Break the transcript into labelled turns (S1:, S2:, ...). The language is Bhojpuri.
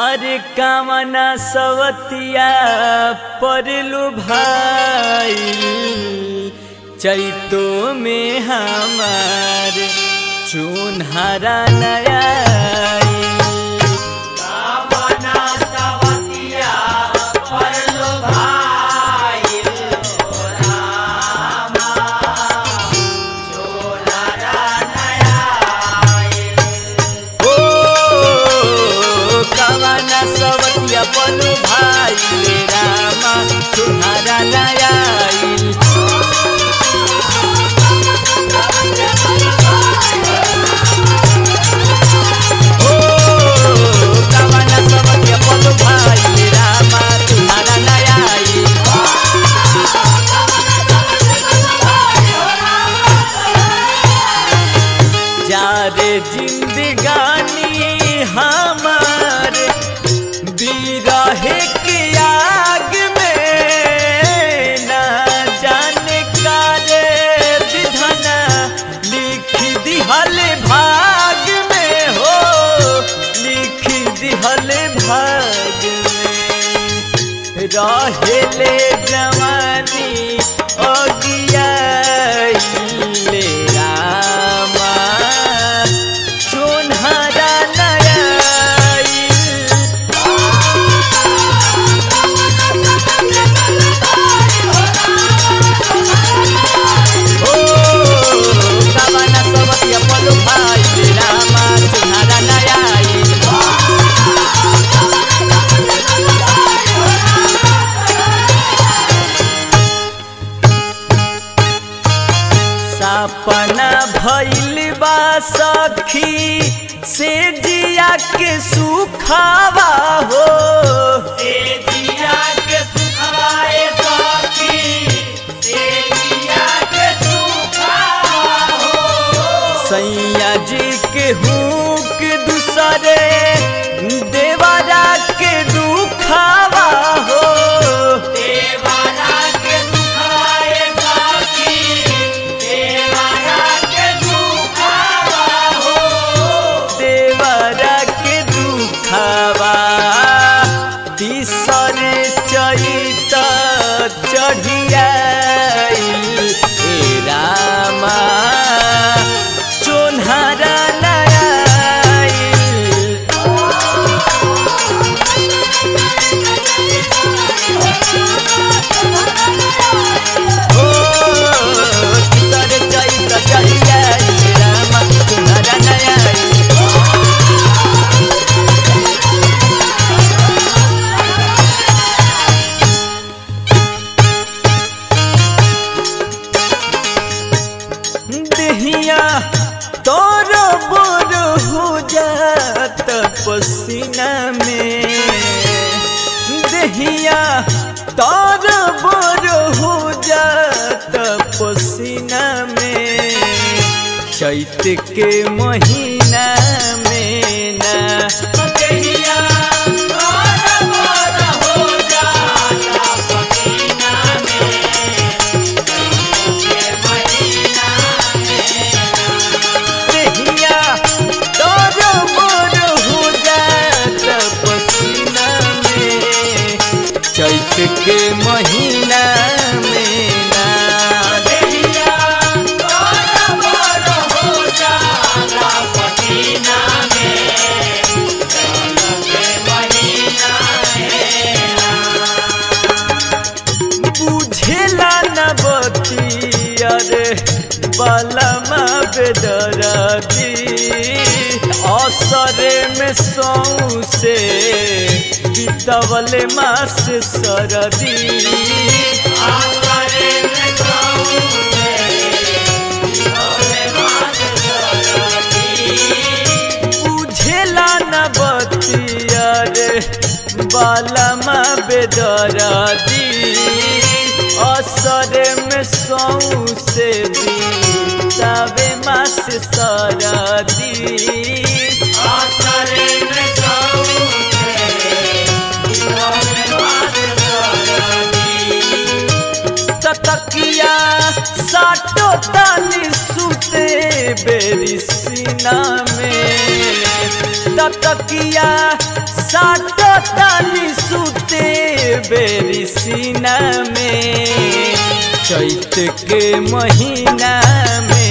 S1: अरे कामना सवतिया परलु भाई चैतो में हमार चुनहरा नया ओ कामना सवतिया पलु भाई रामा चुनहरा नया ओ कामना सवतिया पलु भाई रामा चुनहरा नया जारे जिंदगानी हमार बिरहे के आग में ना जाने का रे विधना लिख दिहल भाग में हो लिख दिहल भाग में रहेले जवानी अगियाइले रामा चुनहरा नयाई ओ कावना सबतिया पलु भाई रामा चुनहरा नयाई सपना भइल बा सखी से जिया के सुखावा हो से जिया के सुखाए सखी से जिया के सुखावा हो सैया जी के हुक दूसरे देवरा के दुखावा हो देवरा के दुखाए सखी देवरा के दुखावा तीसर चैत चढ़िया ए रामा चोन्हरा नया ओ तीसर चैत चढ़िया ए रामा चोन्हरा नया देहिया तोर बोर हो जात पसीना में देहिया तोर बोर हो जात पसीना में चैत के महीना में ना देहिया तोर बोर हो जात पसीना में देहिया तोर मोर हो जात पसीना में चैत के महीना में ना देहिया तोर मोर हो जात पसीना में चैत के महीना बुझेला न बतिया रे बलमा बेदरदी असरे में सौ से बितवले मास सरदी असरे में सौ से बितवले मास बुझेला न बतिया रे बालमा बेदरदी असरे में सौ से बीतावे मास सरदी असरे में सौ तकिया साटो तानी सुते बेरी सीना में तकिया साटो तानी सुते बेरी सीना में चैत के महीना में